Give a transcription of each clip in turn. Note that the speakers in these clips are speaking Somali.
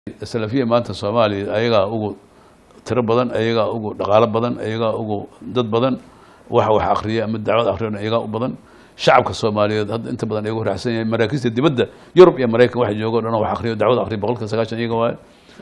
salafiya maanta soomaaliya ayagaa ugu tiro badan ayagaa ugu dhaqaalo badan ayagaa ugu dad badan waxa wax akriya ama dacwad akriyan ayagaa u badan shacabka soomaaliyeed hadda inta badan ayagu raacsan yahay maraakiista dibadda yurub iyo maraykan waxa jooga o dhan wax akriyo dacwad akriya boqolka sagaashan iyaga waaye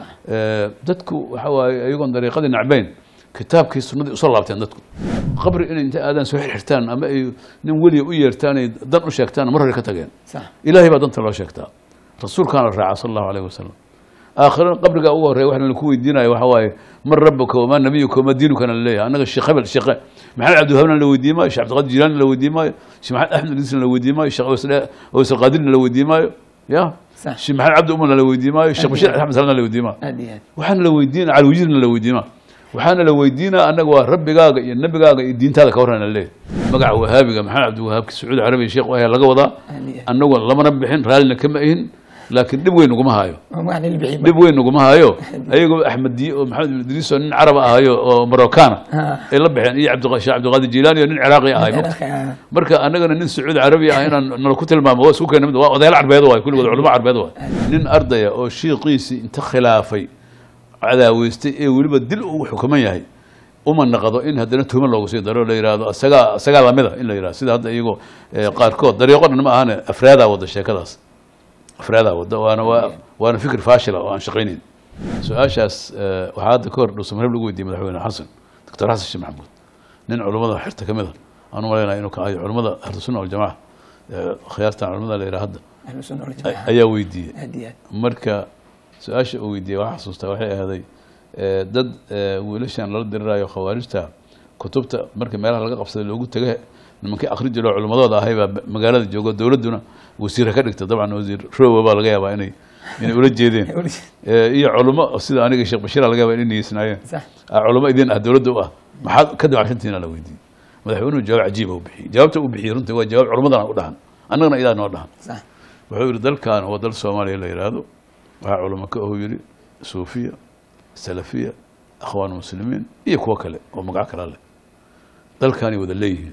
dadku waxa waaye ayagoon dariiqadii nacbayn kitaabkii sunnadii usoo laabteen dadku qabri inay inta aadaan soo xirxirtaan ama ay nin weliya u yeertaan ay dan u sheegtaan mar hore ka tageen ilaahay baa danta loo sheegtaa rasuulkaana raaca sala allahu alayh wasalam aakhirana qabriga ugu horreya waxna laku weydiinayo waxa waaye man rabuka wamaa nabiyuka wamaa diinukana laleeyahay annaga sheekh hebel sheekhe maxamed cabdiwahabna la weydiin maayo sheekh cabdiqaadir jilaani la weydiin maayo sheekh maxamed axmed idrisna la weydiin maayo sheekh awaysal qaadirna la weydiin maayo ya sheekh maxamed cabdi umarna la weydiin maayo sheekh bashiir axmed salna la weydiin maayo waxaana la weydiina calwijirna la weydiin maayo waxaana la weydiinaa annaga waa rabbigaaga iyo nabigaaga iyo diintaada ka warrana leeyahay magaca wahaabiga maxamed cabdiwahaabki sacuudi carabiya sheekh ayaa laga wadaa annagu lamana bixin raallina kama ahin laakiin dhib weyn naguma hayo dhib weyn naguma hayo ayagoo axmediye oo maxamed ibn idriis oo nin caraba ahayo oo marokana ay la baxeen iyo sheekh cabdiqaadir jilaani oo nin ciraaqi ahay marka annagana nin sacuudi carabiya ah inaan nala ku tilmaamo waa isku keena mid waa odayaal carbeed waay kulligood culamo carbeed waay nin ardaya oo shiiqiisii inta khilaafay cadaaweystay ee weliba dil ugu xukuman yahay uma naqdo in haddana tuhma loogu sii daro la yihahdo isagaa isagaa lamida in la yihahdo sida hadda iyagoo qaarkood dariiqo dhan ma ahane afraadaa wada sheekadaas afraadaa wada waana waa waana fikir faashila oo aan shaqaynayn su-aashaas waxaa hadda ka hor dhuusamareeb lagu weydiiyey madaxweyne xasan doctor xasan sheekh maxamuud nin culummada xirta ka mid a aan u malaynaya inuu ka ayo culummada ahlusunna waljamaca khiyaartan culamada la yidhaha hadda ayaa weydiiyey marka su-aasha uu weydiiyey waxaa xasuustaa waxay ahaaday dad wiilashan lala dirirayo khawaarijta kutubta marka meelaha laga qabsaday loogu tegay nimankii akri jiro culimadooda ahay baa magaalada joogo dowladduna wasiira ka dhigta dabcan wasiir rowa baa laga yaabaa inay inay ula jeedeen iyo culimo sida aniga sheekh bashiira laga yaaba inay niyeysnaayeen culimo idin ah dowladda u ah maxaad ka dawacsantiina la weydiiyey madaxweynuhu jawaab cajiiba u bixiyey jawaabta uu bixiyey runtii waa jawaab culimadana u dhahan annagana idaa noo dhahan wuxuu yidhi dalkan waa dal soomaaliya la yidhaahdo waxaa culamo ka ahu yidhi suufiya salafiya akhwaan muslimiin iyo kuwo kale oo magaco kala leh dalkaanay wada leeyihiin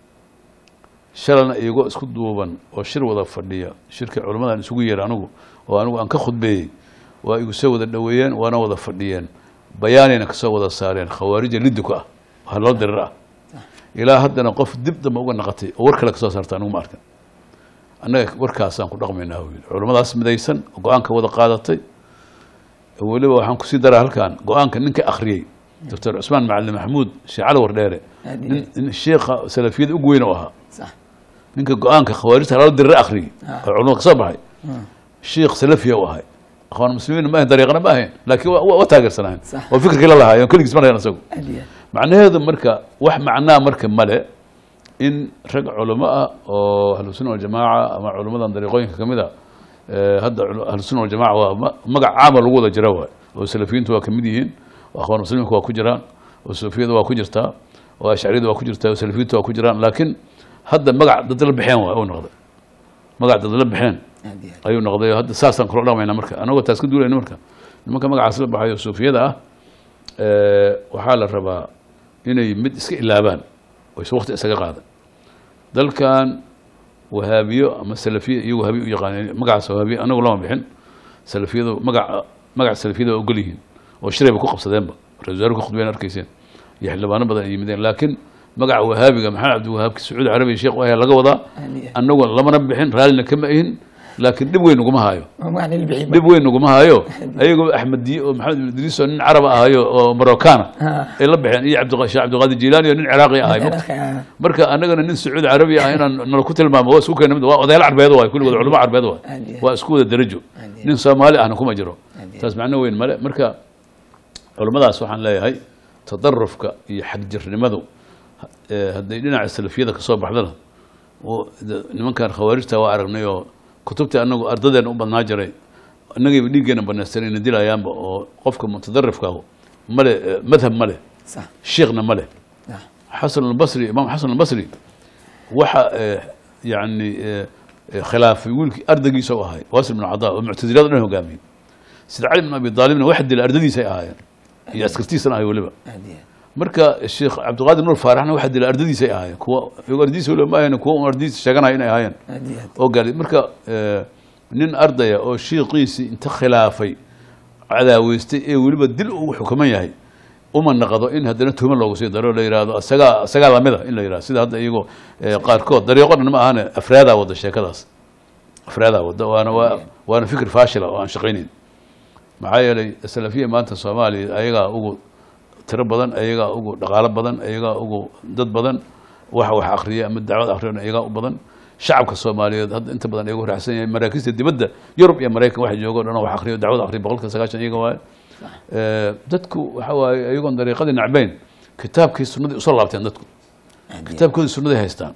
shalana iyagoo isku duuban oo shir wada fadhiya shirkii culammadan isugu yeera anigu oo anigu aan ka khudbeeyey waa igu soo wada dhoweeyeen waana wada fadhiyeen bayaanayna kasoo wada saareen khawaarija lidduka ah waa loo dirir ah ilaa haddana qof dib damba uga naqatay oo war kale kasoo saarta anigu ma arkan annaga warkaasaan ku dhaqmaynaa u yidhi culamadaas midaysan oo go-aanka wada qaadatay weliba waxaan kusii daraa halkan go-aanka ninka akhriyey doctor cusmaan macalin maxamuud sheekh cali wardheere nin sheekha salafiyada ugu weyn oo ahaa ninka go-aanka khawaarijta lala dirire akhriyey oo culamada kasoo baxay sheekh salafiya u ahay akhwaan muslimiin ma ahayn dariiqana ma ahayn laakiin waa taageersanahayn oo fikirkii la lahaay on keligiis ma lahayn isagu macnaheedu marka wax macnaa marka male in rag culamo ah oo ahlusunna waljamaaca ama culamadan dariiqooyinka ka mid a hadda ahlusunna waljamaca waa magac caama lagu wada jira waay oo salafiyiintu waa kamid yihiin oo akhwaan muslimiinka waa ku jiraan oo suufiyada waa ku jirtaa oo ashcariyada waa ku jirtaa oo salafiyiintu waa ku jiraan laakiin hadda magac dad la baxeen waay uu noqday magac dad la baxeen ayuu noqday oo hadda saasaan kula dhaqmayna marka anagoo taas ka duulayna marka nimanka magacaas la baxayo suufiyada ah waxaa la rabaa inay mid iska ilaabaan oo is waqti isaga qaadan dalkan wahaabiyo ama salafiya iyo wahaabiya u yaqaaneen magacaas wahaabiya anagu lama bixin salafiyadu magaca magaca salafiyada waa ogol yihiin oo shirayba ku qabsadeenba ra-isul wasaare ku khudbeen arkayseen iyo xildhibaano badan ay yimideen laakiin magaca wahaabiga maxamed cabdiwahaabki sacuudi carabiya sheekh ayaa laga wadaa annagu lamana bixin raallina kama ahin laakiin dhib weyn naguma hayo dhib weyn naguma hayo ayagoo axmediye oo maxamed ibn idriis oo nin caraba ahayo oo marokana ay la baxeen iyo sheekh cabdiqaadir jilaani oo nin ciraaqi ahay marka annagana nin sacuudi carabiya ah inaan nala ku tilmaamo waa isku keena mid waa odayaal carbeed waay kulligood culamo carbeed waay waa isku wada darajo nin soomaali ahna kuma jiro taas macno weyn male marka culamadaas waxaan leeyahay tadarufka iyo xagjirnimadu hadday dhinaca salafiyada kasoo baxdana nimankan khawaarijta waa aragnay oo kutubtii anagu ardadeena u badnaa jiray innagayba dhiiggeena banaystanayna dilayaanba oo qofka mutadarifkaahu male madhab ma leh sheekhna ma leh xasan albasri imaam xasan albasri waxa yani khilaafay wiilkii ardaygiisa u ahay wasil bin cadaa oo muctasilada dhan hogaamiyey sida cali bin abi daalibna waxa dila ardadiisay ahaayeen iyo askartiisana ahay weliba marka sheekh cabdiqaadir nur faaraxna waxa dila ardadiisay ahaayeen kuwa iyagoo ardadiisa weliba ma ahayn kuwa un ardadiisa sheeganaya inay ahaayeen oo gaari marka nin ardaya oo shiiqiisii inta khilaafay cadaaweystay ee weliba dil uu xukuman yahay uma naqdo in haddana tuhmo loogu sii daro la yihahdo isagaa isagaa lamida in la yihahdo sida hadda iyagoo eh, qaarkood dariiqo dhan ma ahane afraadaa wada sheekadaas afraadaa wada waana waa waana fikir faashila oo aan shaqaynayn maxaa yeelay salafiya maanta soomaaliya ayagaa ugu tiro badan ayagaa ugu dhaqaalo badan ayagaa ugu dad badan waxa wax akriya ama dacwad akhriyana ayagaa u badan shacabka soomaaliyeed hadda inta badan ayagu raacsan yahay maraakiista dibadda yurub iyo maraykan waxa joogo o dhan oo wax akriyo dacwad akriya boqolka sagaashan iyaga waaye Eh, dadku waxa waaye ayagoon dariiqadii nacbayn kitaabkii sunnadii usoo laabteen dadku kitaabkoodii sunnaday haystaan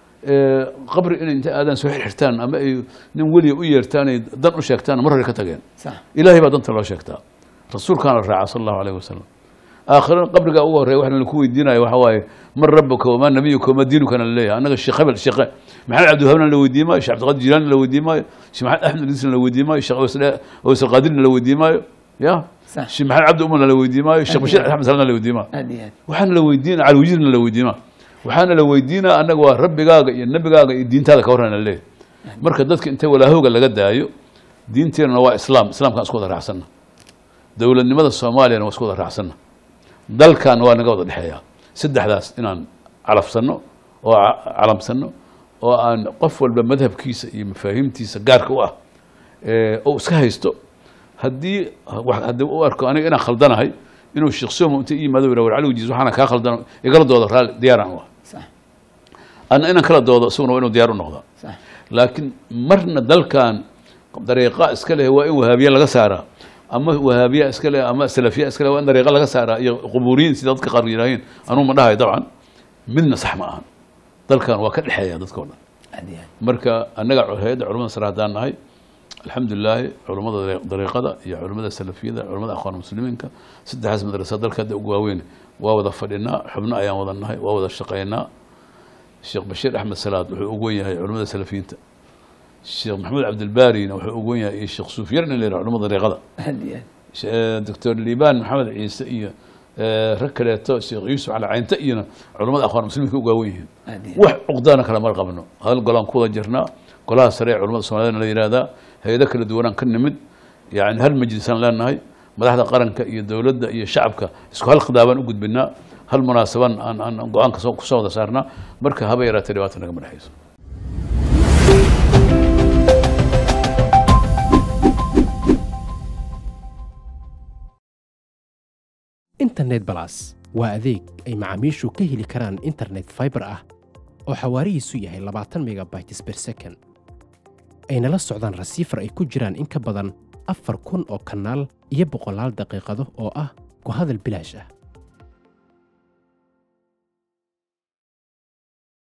Eh, qabri inay inta aadaan soo xirxirtaan ama ay nin weliya u yeertaan ay dan u sheegtaan mar hore ka tageen sax ilaahay baa danta loo sheegtaa rasuulkaana la raaca sala allahu alayh wasalam aakhirana qabrigaa ugu horreya waxna laku weydiinayo waxa waaye man rabuka wamaa nabiyuka wamaa diinukana laleeyahay annaga sheekh hebel sheekhe maxamed cabdiwahabna la weydiin maayo sheekh cabdiqaadir jilaanina la weydiin maayo sheekh maxamed axmed idrisna la weydiin maayo sheekh aways alqaadirna la weydiin maayo ya Sax. sheekh maxamed cabdi umarna la weydiin maayo sheekh bashiir axmed salna la weydiin maayo aad iyo aad waxaana la weydiina calwijirna la weydiima waxaana la weydiinaa annaga waa rabbigaaga iyo nebigaaga iyo diintaada ka warrana leeyahay marka dadka inta walaahowga laga daayo diinteenuna waa islaam islaamkaan isku wada raacsanna dowladnimada soomaaliyana waa isku wada raacsanna dalkan waa naga wada dhexeeya saddexdaas inaan calafsanno oo ca- calamsanno oo aan qof walba madhabkiisa iyo mafaahiimtiisa gaarka u ah ee, oo iska haysto haddii wax- haddii u arko aniga inaan khaldanahay inuu sheekh somo inta i yimaado yidhah war cali wajiis waxaana kaa khaldano igala doodo raalli diyaaraan u ah sax anna inaan kala doodo isaguna waa inuu diyaar u noqdaa sax laakiin marna dalkan dariiqa iska leh waa in wahaabiye laga saaraa ama wahaabiya iska leh ama salafiya iska leh waa in dariiqa laga saaraa iyo quburiyin sida dadka qaar yidhaahiin anuu ma dhahayo dabcan midna sax ma ahan dalkan waa ka dhexeeya dadka o dhan aad iyo aad marka annaga hay-adda culamada sare haddaan nahay alxamdulilaahi culammada dariiq- dariiqada iyo culimmada salafiyada culimmada akhwaan muslimiinka saddexdaas madrasa dalka hadda ugu waaweyn waa wada fadhinaa xubno ayaan wada nahay waa wada shaqaynaa sheekh bashiir axmed salaad wuxuu ugu wen yahay culimmada salafiyiinta sheekh maxamed cabdilbaarina wuxuu ugu wen yahay iyo sheekh suufyarna la yidhaha culimmada dariiqada aad iyo aad She- doctor liibaan maxamed ciise iyo eh, rag kaleeto sheekh yuusuf cali caynte iyona culimmada akhwaan muslimiinka ugu waawen yihiin aad iyo wax cuqdaana kala mar qabno hal golaan ku wada jirnaa golaha sare ee culamada soomaaliyadna la yihahdaa hay-ado kala duwanaan ka nimid yani hal majlisaan leenahay madaxda qaranka iyo dowladda iyo shacabka isku hal khidaabaan u gudbinaa hal munaasaban aan aan go-aanka soo kusoo wada saarnaa marka haba yaraatee dhibaata nagama dhexayso internet balas waa adeeg ay macaamiishu ka heli karaan internet fiber ah oo xawaarihiisu yahay labaatan megabytes per second ayna la socdaan rasiifar ay ku jiraan in ka badan afar kun oo kanaal iyo boqolaal daqiiqado oo ah ku hadal bilaash ah